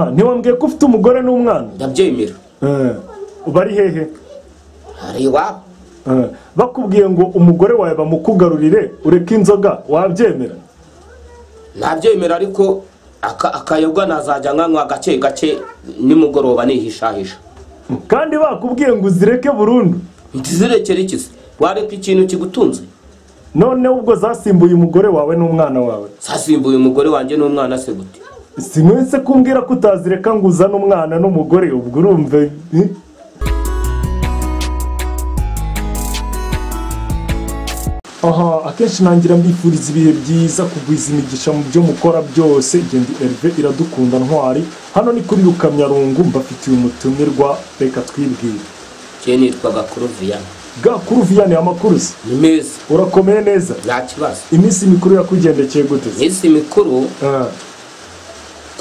ntiwambwiye ko ufite umugore n'umwana ndabyemera Eh, bari hehe hari iwabo Eh, bakubwiye ngo umugore wawe bamukugarurire ureke inzoga wabyemera nabyemera ariko aka- akayobwa nazajya nkanywa gake gake nimugoroba nihishahisha kandi bakubwiye ngo uzireke burundu ntizirekere ikizi wareka ikintu kigutunze noneho ubwo zasimbuye umugore wawe n'umwana wawe zasimbuye umugore wanjye n'umwana se gute si mwese kumbwira ko utazireka ngo uzane umwana n'umugore ubwo urumva eh? aha akenshi nangira mbifuriza ibihe byiza kugwiza imigisha mu byo mukora byose gendi erive iradukunda ntwari hano ni kuri rukamyarungu mbafitiye umutumirwa reka twibwire njye nitwaga kuruviyana gakuru viyane amakuru se ni meza urakomeye neza nta kibazo iminsi mikuru yakugendekeye gute se iminsi mikuru Ah,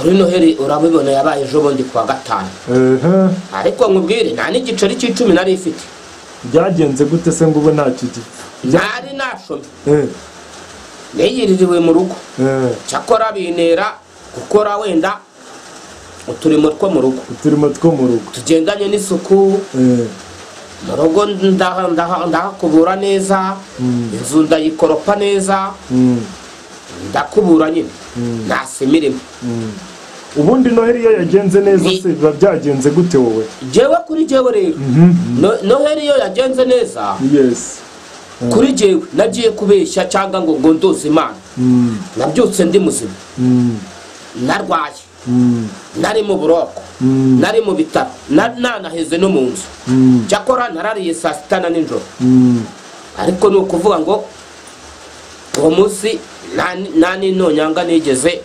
kuri noheli urabibona yabaye ejo bundi kuwa gatanu ehe. ariko nkubwire nta n'igiceri cy'icumi nari ifite byagenze gute se ngo ube ntacyo gipfa ntari nashomye Eh, niyiririwe mu rugo eh. cyakora bintera gukora wenda uturimo two mu rugo uturimo two mu rugo tugendanye n'isuku Eh, mu rugo ndaha- ndaha- ndahakubura neza inzu ndayikoropa neza mm, ndakubura nyine nasima irimo mm. ubundi noheli iyo yagenze neza Ni- se biba byagenze gute wowe jewe kuri jewe rero No- noheli iyo yagenze neza yesi kuri jewe nagiye kubeshya cyangwa ngo ngo ndoze imana Mm, nabyutse ndi muzima mm, narwaye mm, nari mu buroko Mm. nari mu bitaro na- nanaheze no mu nzu mm, cyakora narariye saa sita na nijoro mm. ariko ni ukuvuga ngo uwo munsi nta ni- nta n'intonyanga nigeze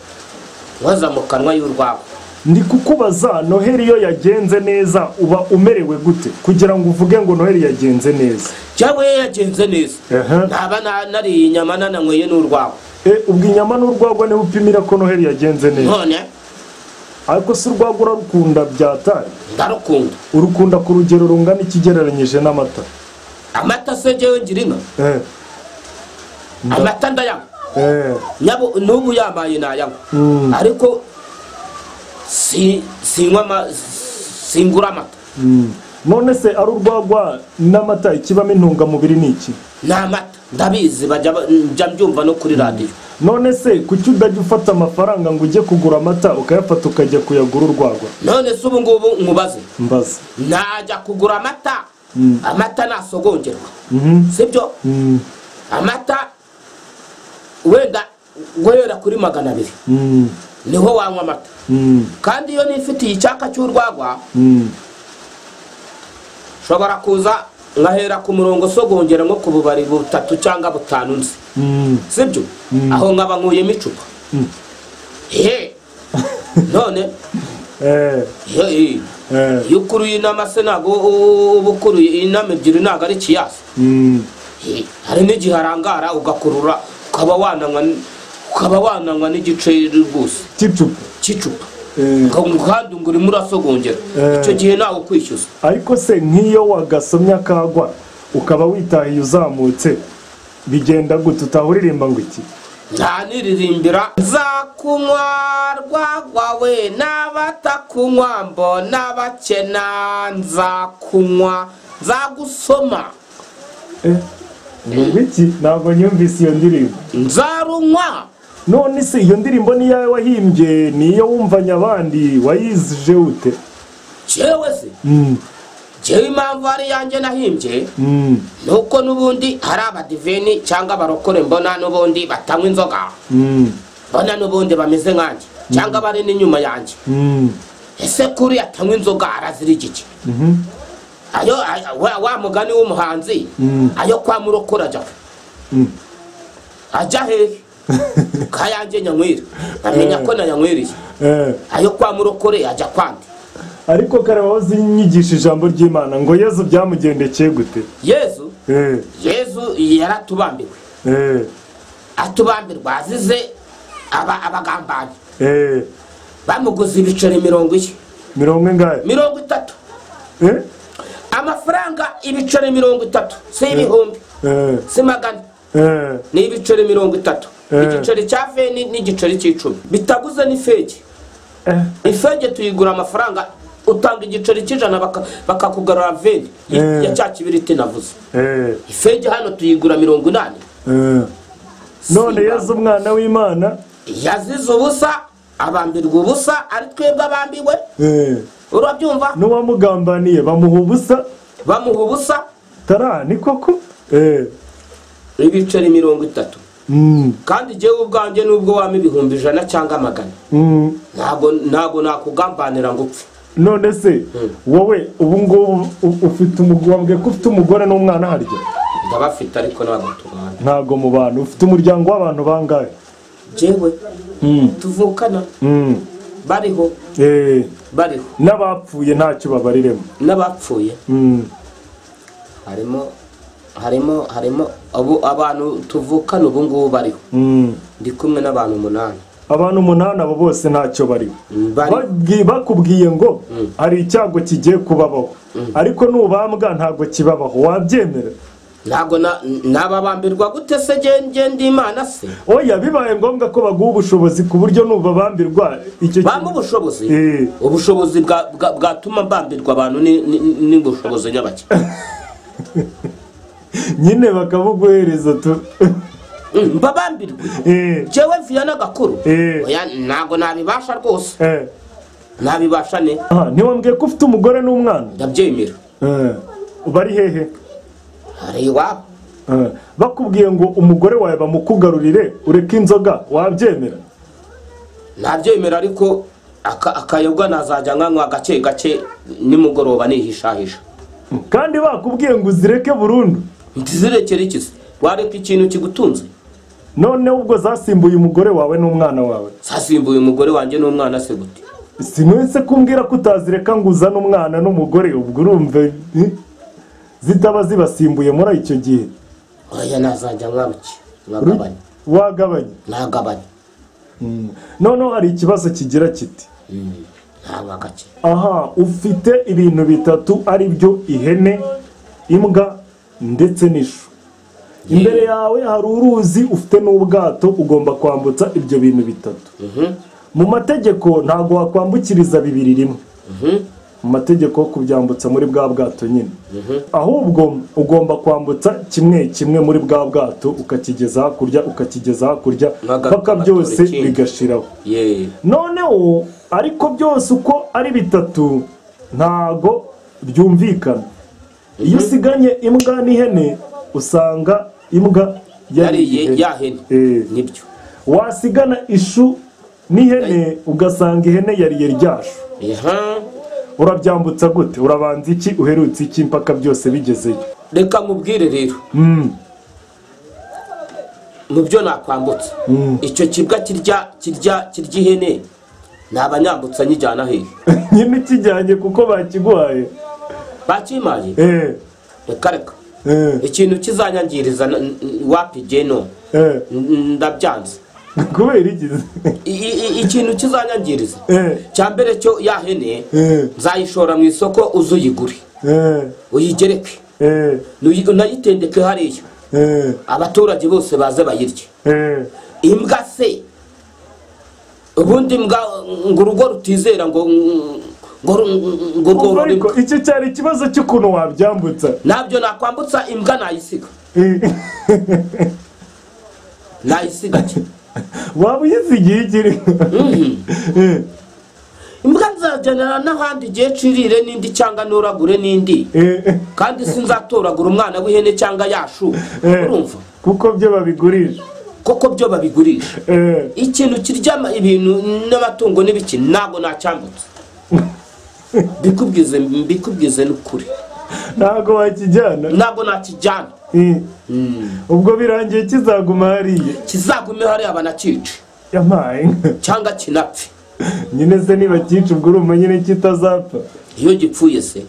nkoza mu kanwa y'urwabo ni kukubaza noheli iyo yagenze neza uba umerewe gute kugira ngo uvuge ngo noheli yagenze neza cyangwa iyo yagenze neza Aha. ntaba na- nariye inyama nananyweye n'urwabo Eh, ubwo inyama n'urwagwa niho upimira ko noheli yagenze neza none ariko si urwagwa urarukunda byatari ndarukunda urukunda ku rugero rungana ikigereranyije n'amata amata se njyewe ngira inka Eh, amata ndayanywa eh, Nyabo- n'ubu yamaye nayanywa mm, ariko si- sinywa ama- singura amata mm. none se ari urwagwa n'amata ikibamo intungamubiri ni iki ni amata ndabizi bajya ba- njya mbyumva no kuri radiyo none se kuki utajya ufata amafaranga ngo ujye kugura amata ukayafata ukajya kuyagura urwagwa none se ubu ngubu nkubaze mbaza najya kugura amata Mm. amata nasogongerwa Mhm, sibyo mm, amata wenda guhera kuri magana abiri mm, niho wanywa amata mm, kandi iyo nifitiye icyaka cy'urwagwa mm. nshobora kuza nkahera ku murongo usogongera nko ku bubari butatu cyangwa butanu nzi Mm, sibyo aho nkaba nkuyemo icupa Mm. ehe none eh, ehe eh, iyo ukuruye inama se ntabwo uba ukuruye inama ebyiri ntabwo ari ikiyasi mm, hari n'igihe arangara ugakurura ukaba wananywa n- ukaba wananywa n'igiceri rwose ticupa cy'icupa eh. kandi ngo urimo urasogongera Eh. icyo gihe ntawe ukwishyuza ariko se nk'iyo wagasomye akagwa ukaba witahiye uzamutse bigenda gute utahuririmba ngo iki nta niririmbira nzakunywa rwagwa we n'abatakunywa mbona bakena nzakunywa nzagusoma Eh, ngo iki ntabwo nyumvise iyo ndirimbo nzarunywa none se iyo ndirimbo ni iyawe wahimbye ni iyo wumvanye abandi wayizije ute jewe se Mm, jewe impamvu ari yanjye nahimbye mm, nuko n'ubundi hari abadiveni cyangwa abarokore mbona n'ubundi batanywa inzoga mm, mbona n'ubundi bameze nkanjye cyangwa bari n'inyuma yanjye mm, ese kuri atanywa inzoga arazira igiki mhm, ayo a- wa- wa mugani w'umuhanzi Mm. ayo kwa murokore ajya he? Mm. ajya hehe kayanjye nyanywera amenya ko nayanywereye eh, ayo kwa murokore ajya kwandi ariko kare wahoze unyigisha ijambo ry'imana ngo yezu byamugendekeye gute yezu Eh, yezu yaratubambiwe eh, atubambirwa azize aba- abagambanyi eh, bamuguze ibiceri mirongo ine mirongo ingahe mirongo itatu Eh, amafaranga ibiceri mirongo itatu si ibihumbi eh, si magana eh, ni ibiceri mirongo itatu Eh. igiceri cya veni n'igiceri cy'icumi bitaguze n'ifegi ifege tuyigura amafaranga utanga igiceri cy'ijana baka- bakakugarura veni Eh. ya cya kibiriti navuze Eh, ifege hano tuyigura mirongo inani eh. none Simba. yezu umwana w'imana yazize ubusa abambirwa ubusa ari twebwe abambiwe eh, urabyumva n'uwamugambaniye bamuha ubusa bamuha ubusa tara ni koko eh, ibiceri mirongo itatu mm, kandi igihe ubwanjye nubwo wama ibihumbi ijana cyangwa magana mm. ntabwo ntabwo nakugambanira ngo upfe none se wowe ubu ngubu u- ufite umugore wambwiye ko ufite umugore n'umwana harya ndabafite ariko ntabwo tubana ntabwo mu bantu ufite umuryango w'abantu bangahe jewe Mm, tuvukana mm. bariho Eh, bariho n'abapfuye ntacyo babariremo n'abapfuye Mm, harimo harimo harimo abo abantu tuvukana ubu ngubu bariho mm. ndi kumwe n'abantu umunani abantu umunani abo bose ntacyo bariho bari Babwi- bakubwiye ngo hari icyago kigiye kubabaho ariko nubambwa ntabwo kibabaho wabyemera ntabwo na- nababambirwa gute se genge ndi imana se oya bibaye ngombwa ko baguha ubushobozi ku buryo nubabambirwa icyo bampa kintu ubushobozi Eh. ubushobozi bwa- bwa- bwatuma mbambirwa abantu ni- ni- ni ubushobozi nyabake nyine bakabuguhereza tu mba bambirwa Eh, jewe viyana gakuru Eh. oya ntabwo nabibasha rwose eh. nabibasha ne Aha, ntiwambwiye ko ufite umugore n'umwana ndabyemera Eh, bari hehe hari iwabo Eh, bakubwiye ngo umugore wawe bamukugarurire ureke inzoga wabyemera nabyemera ariko aka- akayoga nazajya nkanywa gake gake nimugoroba nihishahisha kandi bakubwiye ngo uzireke burundu ntizirekere iki se wareka ikintu kigutunze none ubwo zasimbuye umugore wawe n'umwana wawe sasimbuye umugore wanjye n'umwana se gute sinwese kumbwira ko utazireka ngo uzane umwana n'umugore ubwo urumva eh, zitaba zibasimbuye muri icyo gihe oya nazajya nkabuki Ru- nkagabanya wagabanye nagabanya noneho hari ikibazo kigira kiti ntabwo gake aha ufite ibintu bitatu ari byo ihene imbwa ndetse n'ishu imbere yawe hari uruzi ufite n'ubwato ugomba kwambutsa ibyo bintu bitatu mu mategeko ntabwo wakwambukiriza bibiri rimwe mu mategeko yo kubyambutsa muri bwa bwato nyine ahubwo ugomba kwambutsa kimwe kimwe muri bwa bwato ukakigeza hakurya ukakigeza hakurya Nkaga- mpaka byose nkatora ikindi. bigashiraho ye noneho ariko byose uko ari bitatu ntago byumvikana iyo usiganye imbwa n'ihene usanga imbwa yariye ihene. yahene Eh. nibyo wasigana ishu n'ihene ugasanga ihene yariye ryashu Eha. urabyambutsa gute urabanza iki uherutse iki mpaka byose bigezeyo reka nkubwire rero Mm, mu byo nakwambutsa icyo kibwa kirya kirya kirya ihene naba nyambutsa nyijyana hehe nyine ukijyanye kuko bakiguhaye bakimaye Eh, reka reka eh, ikintu kizanyangiriza n- n- wapi jye no eh. N- ndabyanze kubera iki I- i- i- ikintu kizanyangiriza Eh, cya mbere cyo yahene eh, nzayishora mu isoko uzuyigure eh, uyigereke eh, Nuyi- unayitendeke hariya eh. abaturage bose baze bayirye Eh, imbwa se ubundi imbwa ngo urugo rutizera ngo ngo ru- ngo ubwo rworora ariko imbwa icyo cyari ikibazo cy'ukuntu wabyambutsa ntabyo nakwambutsa imbwa nayisiga Eh, nayisiga ki? waba uyizigiye ikiri Eh, imbwa nzajyanira n'ahandi igihe cirire n'indi cyangwa ntoragure n'indi eh, kandi sinzatoragura umwana w'ihene cyangwa yashu Eh. urumva kuko byo babigurisha koko byo babigurisha Eh, ikintu kirya ama- ibintu n'amatungo n'ibiki ntabwo nacyambutse mbikubwize mbikubwize n'ukuri ntabwo wakijyana ntabwo nakijyana Eh, ubwo birangiye kizaguma hariya kizagume hariya banakice yampaye inka. cyangwa kinapfe nyine se niba cyica ubwo urumva nyine kitazapfa iyo gipfuye se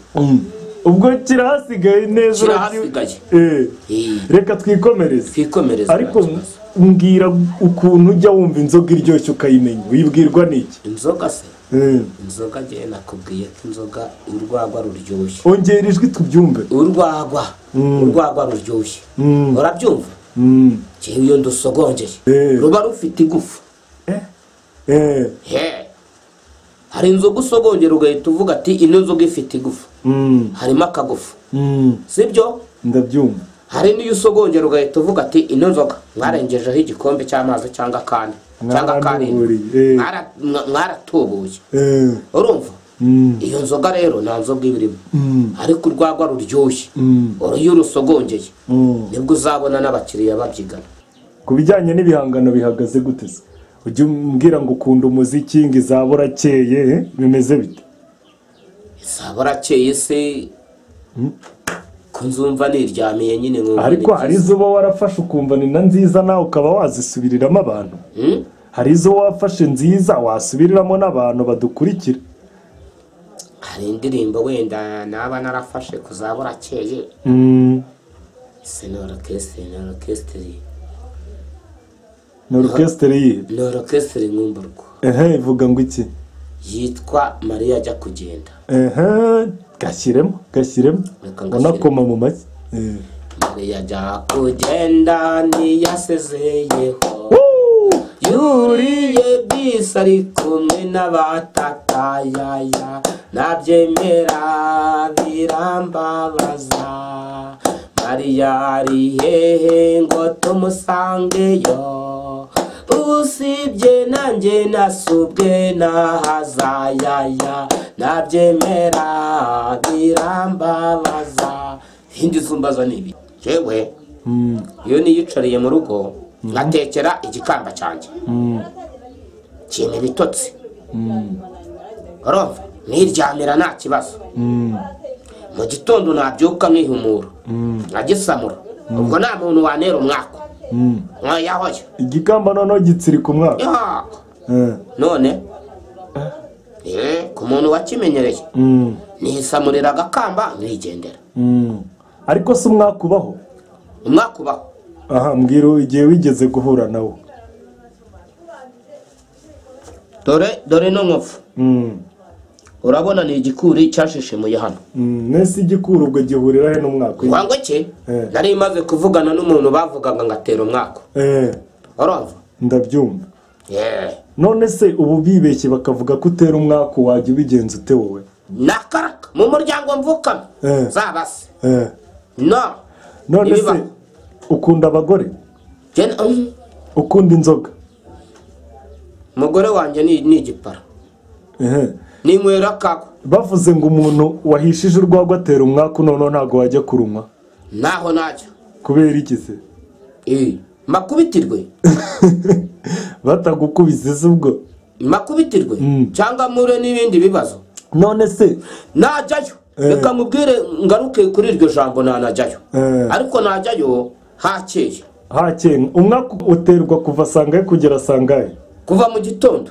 ubwo kirahasigaye neza uraki- kirahasigaye Eh, Eh, reka twikomereze twikomereze ariko nta kibazo. mbwira ukuntu ujya wumva inzoga iryoshye ukayimenya wibwirwa n'iki inzoga se Eh. inzoga njyewe nakubwiye ko inzoga urwagwa ruryoshye ongera ijwi tubyumve urwagwa urwagwa ruryoshye urabyumva Mm. ngewe iyo ndusogongeye Eh. ruba rufite igufu Eh, eh, he hari inzoga usogongera ugahita uvuga ati ino nzoga ifite igufa Mm, harimo akagufa mm, sibyo ndabyumva hari n'iyo usogongera ugahita uvuga ati ino nzoga mwarengejeho igikombe cy'amazi cyangwa akandi cyangwa karindwi Mwaranuburiye, eh. Mwara- mwa- mwaratubuye Eh, urumva mm, iyo nzoga rero nta nzoga iba irimo mm, ariko urwagwa ruryoshye mm, uru iyo urusogongeye mm. nibwo uzabona n'abakiriya babyigana ku bijyanye n'ibihangano bihagaze gute se ujya umbwira ngo ukunda umuziki ngo izabura akeye eh, bimeze bite izaba rakeye se ko nzumva niryamiye nyine nkumva ariko ni hari byiza. izo uba warafashe ukumva ni na nziza nawe ukaba wazisubiriramo abantu Hmm? hari izo wafashe nziza wasubiriramo n'abantu badukurikira hari indirimbo wenda naba narafashe kuzaba rakeye Mm, ese ni orokesitiri ni orokesitiri ni orukesiteri yihe ni orokesitiri nkumva rwo ehe ivuga ngo iki yitwa mariya ajya kugenda ehe gashyiremo gashyiremo Reka unakoma mu mashyi Eh. mariya ajya kugenda ntiyasezeyeho Woo! yuriye bisi ari kumwe n'abatakayaya nabyemera birambabaza mariya ari hehe ngo tumusangeyo usibye nanjye nasubwe n'ahazayaya nabyemera birambabaza ibindi zumbaza ni ibi jewe Mm, iyo niyicariye mu rugo nkatekera igikamba cyanjye mm, kintu ibitotsi mm, urumva niryamira nta kibazo mm, mu gitondo nabyuka nkihumura mm, nkagisamura ubwo nta muntu wanera umwaka mm. nkayahoya igikamba noneho gitsirika umwaka yaka Eh, none eh, ku muntu wakimenyereye mm, nisamurira agakamba nkigendera mm. ariko si umwaka ubaho umwaka ubaho aha mbwira igihe wigeze guhura nawo dore dore no nkovu Mm, urabona ni igikuri cyashishimuye hano mm. nese igikura ubwo gihurira he n'umwaka ngo ngo cye Eh. nari maze kuvugana n'umuntu bavugaga ngatera umwaka Eh, urumva ndabyumva Yeah. none se ubu bibeshye bakavuga ko utera umwaka wajya ubigenza ute wowe nakaraka mu muryango mvukamo Eh. zaba se Eh, no none se Ibibaho. ukunda abagore Je- mm, ukunda inzoga umugore wanjye ni ni igipara Ehe. ninywera akagwa bavuze ngo umuntu wahishije urwagwa atera umwaka noneho ntabwo wajya kurunywa ntaho najya kubera iki se Eh, makubitirwe batagukubise se ubwo makubitirwe Mm. cyangwa mpure n'ibindi bibazo none se najyayo Eh. reka mubwire ngaruke kuri iryo jambo nanajyayo Eh. ariko najyayo hakeye hakeye umwaka uterwa kuva sangahe kugera sangahe kuva mu gitondo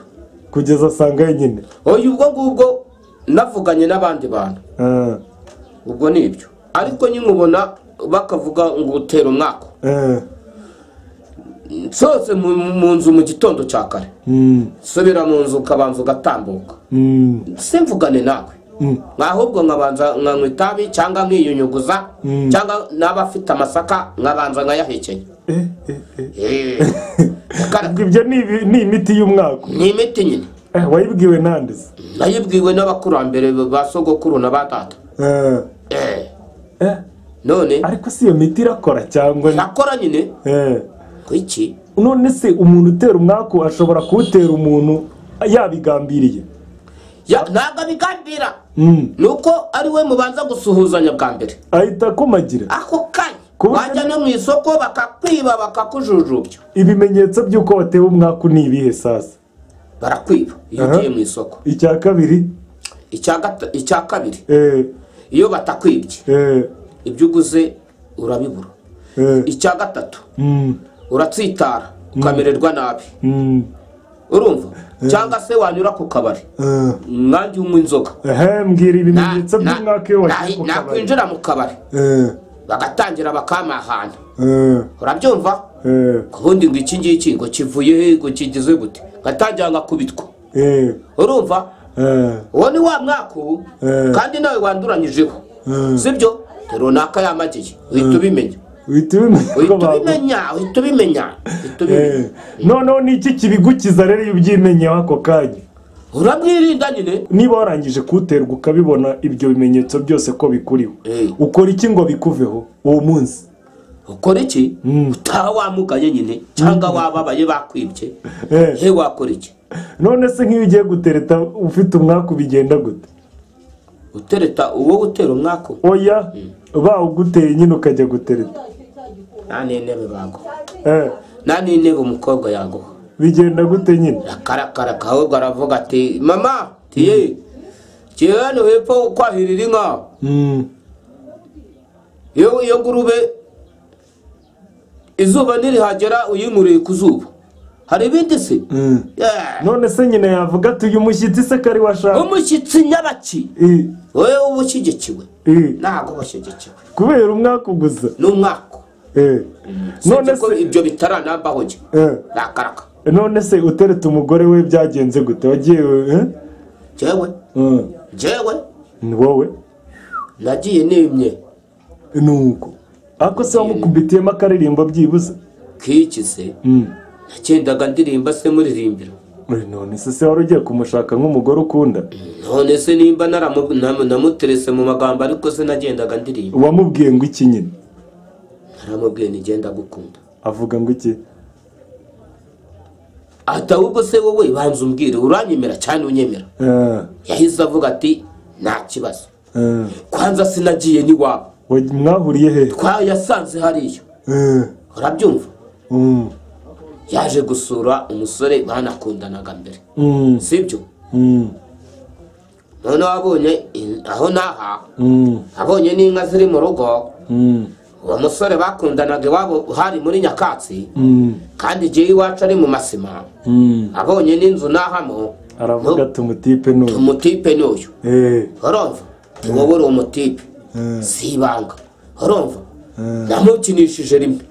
kugeza sangahe nyine oya ubwo ngubwo navuganye n'abandi bantu Eh, ubwo ni ibyo ariko nyimubona bakavuga ngo utera umwaka eh, sohotse mu mu nzu mu gitondo cya kare mm, subira mu nzu ukabanza ugatambuka mm, se mvugane nawe mm, ahubwo nkabanza nkanywa itabi cyangwa nkiyunyuguza Mm. cyangwa n'aba afite amasaka nkabanza nkayahekenya eh, eh, eh. Eh. Reka- Ubwo ibyo ni ibi- ni imiti y'umwaka ni imiti nyine Eh, wayibwiwe nande se nayibwiwe n'abakurambere ba sogokuru na ba tata Eh, Eh. eh, none ariko si iyo miti irakora cyangwa ni- nakora nyine Eh. ku iki none se umuntu utera umwaku ashobora kuwutera umuntu yabigambiriye Ya- ntabwo abigambira Mm. ni uko ari we mubanza gusuhuzanya bwa mbere ahita akomagira ako kanya Ku buryo- wajya no mu isoko bakakwiba bakakujujubya ibimenyetso by'uko watewe umwaku ni ibihe sasa barakwiba iyo Aha. ugiye mu isoko icya kabiri Icya gata- icya kabiri eh, iyo batakwibye eh, ibyo uguze urabibura eh, icya gatatu mm, uratsitara ukamererwa nabi mm, urumva cyangwa se wanyura ku kabari eh. umwangi w'unywa inzoga Ehe, mbwira Na- ibimenyetso na- by'umwaka iyo wagiye na- ku kabari nakwinjira mu kabari Eh, bagatangira bakamahana eh, urabyumva eh, ubundi ngo iki ngiki ngo kivuye ngo kigize gute gatangira ngakubitwa eh, urumva eh, uwo ni wa mwaka ubu Eh. kandi nawe wanduranyijeho Eh. sibyo ni runaka yamagiye uhita ubimenya uhita ubimenya ko uhita abantu- ubimenya uhita ubimenya uhita Eh, ubimenya noneho ni iki kibigukiza rero iyo ubyimenyeho ako kanya uramwirinda nyine niba warangije kuwuterwa ukabibona ibyo bimenyetso byose ko bikuriho Eh. ukora iki ngo bikuveho uwo munsi ukora iki Mm. utaha wamugaye nyine cyangwa wababaye bakwibye Eh. he wakora iki none se nk'iyo ugiye gutereta ufite umwaku bigenda gute utereta uwo utera umwako oya bawuguteye nyine ukajya gutereta nta n'intebe baguha Eh, nta n'intebe umukobwa yaguha bigenda gute nyine akarakara ahubwo aravuga ati mama tiye jewe ni hepfo kwahirira inka Mm. iyo iyo ngurube izuba nirihagera uyimuriye ku zuba hari ibindi se Mm. Yeah. none se nyine yavuga ati uyu mushyitsi se kari washaka umushyitsi nyabaki Eh, wowe uba ushyigikiwe eh, ntabwo uba ushyigikiwe kubera umwaku gusa ni umwaka Eh. none none ko se ibyo bitaranambaho njye Eh. nakaraka none se utereta umugore we byagenze gute wagiye eh? jewe Mm. jewe ni wowe nagiye nimye nuko ariko se wamukumbitiyemo akaririmbo byibuze k'iki se Mm. nagendaga ndirimba se muririmbira Uri none se se wari ugiye kumushaka nk'umugore ukunda none se nimba naramu- namu- namuterese mu magambo ariko se nagendaga ndirimba wamubwiye ngo iki nyine naramubwiye ntigenda gukunda avuga ngo iki ati ahubwo se wowe banza umbwire uranyemera cyane unyemera Eh, yahise avuga ati nta kibazo eh, kwanza sinagiye n'iwabo waj- mwahuriye he twayasanze hariya Eh, urabyumva mm, yaje gusura umusore banakundanaga mbere mm, sibyo mm, noneho abonye in- aho n'aha mm, abonye n'inka ziri mu rugo mm, uwo musore bakundanaga iwabo hari muri nyakatsi mm, kandi igihe iwacu ari mu masima mm. abonye n'inzu n'ahamo aravuga ati umutipe n'uyu umutipe n'uyu Eh, urumva wowe uri umutipe eh, si ibanga urumva eh, namukinishije rimwe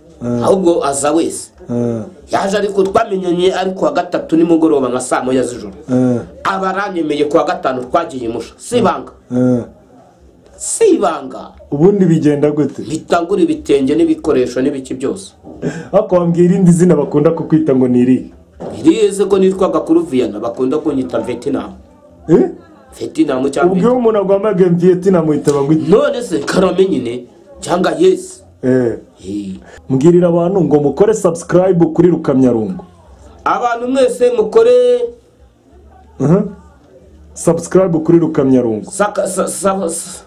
ahubwo aza wese eh, yaje ariko twamenyanye ari kuwa gatatu nimugoroba nka saa moya z'ijoro eh, aba aranyemeye kuwa gatanu twagiye musha si ibanga eh. si ibanga ubundi bigenda gute bitangura ibitenge n'ibikoresho n'ibiki byose ariko wambwira irindi zina bakunda kukwita ngo ni irihe irize ko nitwaga kuri viyana bakunda kunyita vetinamu Eh? vetinamu ubwo cyangwa iyo umuntu agwama gembiyeti namuhitaba ngo iki none se karame nyine cyangwa yesi Eh. Eh. mbwirira abantu ngo mukore subscribe kuri rukamyarungu abantu mwese mukore Aha. subscribe kuri rukamyarungu saka- sa- sa- sa-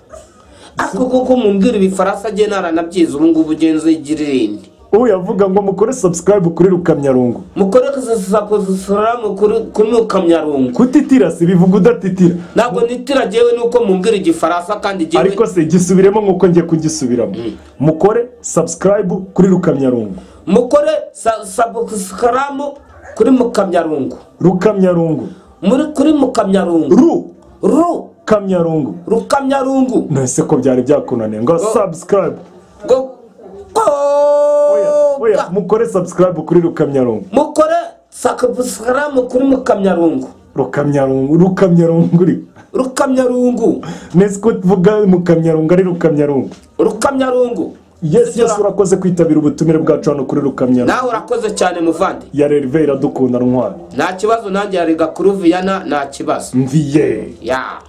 ako kuko mumbwira ibifaransa agiye naranabyize ubu ngubu ugenze igirindi uyavuga ngo mukore subscribe kuri rukamyarungu mukore kuzasakuzusura kunuka myarungu kutitirasi bivuga udatitira ntabwo nitira jyewe nuko mumbwira igifaransa kandi jyewe ariko se gisubiremo nk'uko ngiye kugisubiramo mukore subscribe kuri rukamyarungu mukore sa- sabukaramu kuri mukamyarungu rukamyarungu muri kuri mukamyarungu ru ru kamyarungu rukamyarungu nese ko byari byakunaniye ngo subscribe ngo oya oya koga mukore subscribe kuri rukamyarungu mukore sakabusaramu kuri mukamyarungu rukamyarungu rukamyarungu uri rukamyarungu nese ko tuvuga mukamyarungu ari rukamyarungu rukamyarungu yes yes urakoze kwitabira ubutumire bwacu hano kuri rukamyarungu nawe urakoze cyane muvandi ya rerive iradukunda ntwari nta kibazo nanjye yarega kuri viyana nta kibazo mviye ya